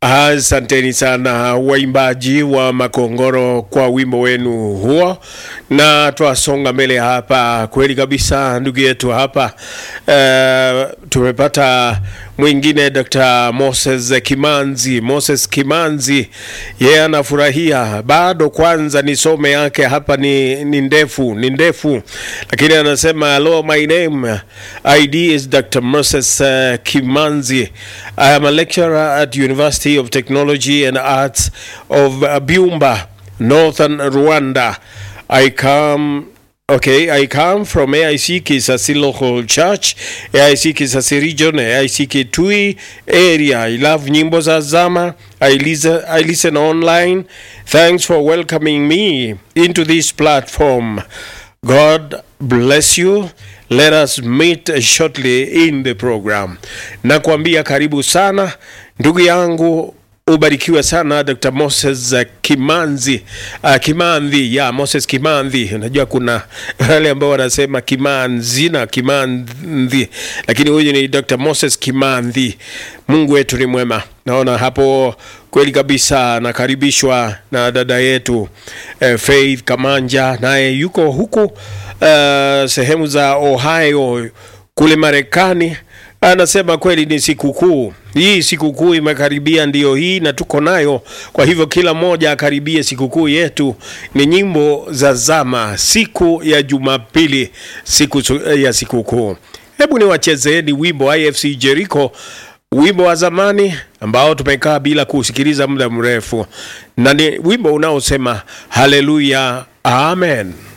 Asanteni sana waimbaji wa Makongoro kwa wimbo wenu huo, na twasonga mbele hapa. Kweli kabisa, ndugu yetu hapa uh, tumepata mwingine Dr. Moses Kimanzi. Moses Kimanzi yeye yeah, anafurahia bado. Kwanza nisome yake hapa ni, ni ndefu ni ndefu, lakini anasema hello, my name ID is Dr. Moses uh, Kimanzi. I am a lecturer at University of Technology and Arts of Byumba, Northern Rwanda. I come Okay, I come from AIC Kisasi Local Church, AIC Kisasi Region, AIC Kitui area. I love nyimbo za zama. I listen, I listen online. Thanks for welcoming me into this platform. God bless you. Let us meet shortly in the program. Nakwambia karibu sana ndugu yangu ubarikiwe sana Dr. Moses uh, Kimanzi uh, Kimanzi ya yeah, Moses Kimanzi. Unajua kuna wale ambao wanasema Kimanzi na Kimanzi, lakini huyu ni Dr. Moses Kimanzi. Mungu wetu ni mwema. Naona hapo kweli kabisa, nakaribishwa na dada yetu uh, Faith Kamanja, naye yuko huku uh, sehemu za Ohio kule Marekani anasema kweli ni sikukuu hii, sikukuu imekaribia, ndiyo hii na tuko nayo. Kwa hivyo kila mmoja akaribie sikukuu yetu. Ni nyimbo za zama, siku ya Jumapili, siku ya sikukuu. Hebu ni wachezeeni wimbo IFC Jericho, wimbo wa zamani ambao tumekaa bila kusikiliza muda mrefu, na ni wimbo unaosema haleluya, amen.